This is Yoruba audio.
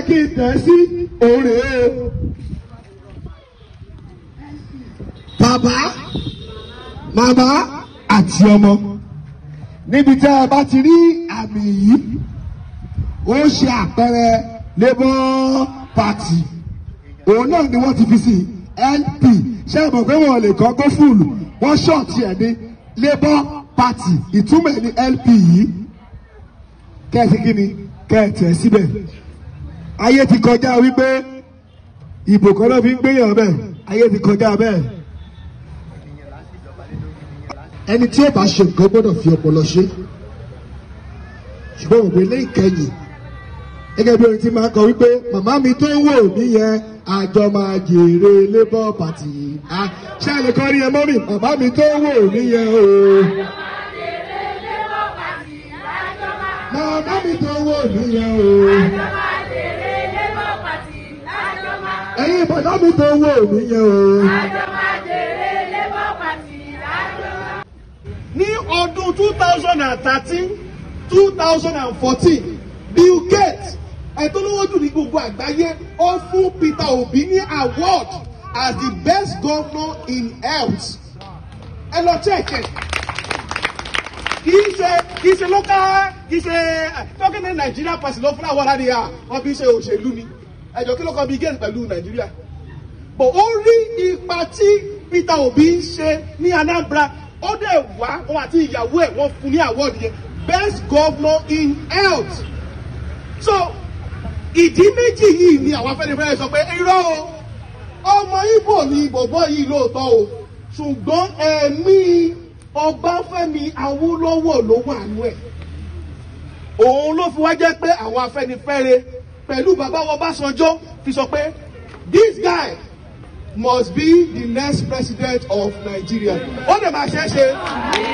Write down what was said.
kí n tẹ̀ sí òun rèé o. bàbá màmá àti ọmọ níbi tí a bá ti rí àmì yìí ó ṣe àpẹẹrẹ labour party òun náà ni wọ́n ti fi sí np ṣé ẹ mọ̀ pé wọ́n lè kọ́ gófùlù wọ́n ṣọ́ọ̀tì ẹ̀ ní labour party ìtumọ̀ ẹ̀ ní lp yìí kẹ́ẹ̀sì kí ni kẹ́ẹ̀tì ẹ̀ síbẹ̀ ayé ti kọjá wípé ìbò kan náà fi ń gbéyàn bẹ́ẹ̀ ayé ti kọjá bẹ́ẹ̀ ẹni tí ó bá ṣe nǹkan gbọ́dọ̀ fi ọpọlọ ṣe ṣùgbọ́n òwe lẹ́yìn kẹyìn gẹ́gẹ́ bí orin tí máa ń kọ wípé màmá mi tó wò mí yẹn àjọ máa jèrè labour party ṣé ẹ lè kọ́ rí ẹ mọ́ mi màmá mi tó wò mí yẹn o. màmá mi tó wò mí yẹn o. ẹ̀yin bàbá mi tó wò mí yẹn o. ní ọdún two thousand and thirteen two thousand and fourteen bill gates ẹ̀tọ́ lówó jù ní gbogbo àgbáyé ó fún peter obi ní award as the best governor in health ẹ lọ check ẹ kì í ṣe kì í ṣe local kì í ṣe talking in nigeria person ló fún àwọn aládé à wọn fi ṣe òṣèlú ni ẹjọ kí ló kọ bill gates pẹ̀lú nàìjíríà bọ̀ ó rí ipa tí peter obi ń ṣe ní anambra ó dẹ̀ wá wọn àti ìyàwó ẹ̀ wọ́n fún ní award yẹn best governor in health so ìdí méjì yìí ni àwọn afẹ́nifẹ́re sọ pé irọ́ o ọmọ ibo ni bọ̀bọ̀ yìí lóòótọ́ o ṣùgbọ́n ẹ̀mí ọbáfẹ́mi awólọ́wọ̀ ló wà nú ẹ̀ òun ló fi wá jẹ́ pé àwọn afẹ́nifẹ́re pẹ̀lú bàbá wọn Ọbásanjọ́ fi sọ pé this guy must be the next president of Nigeria ó lè máa ṣe é ṣe.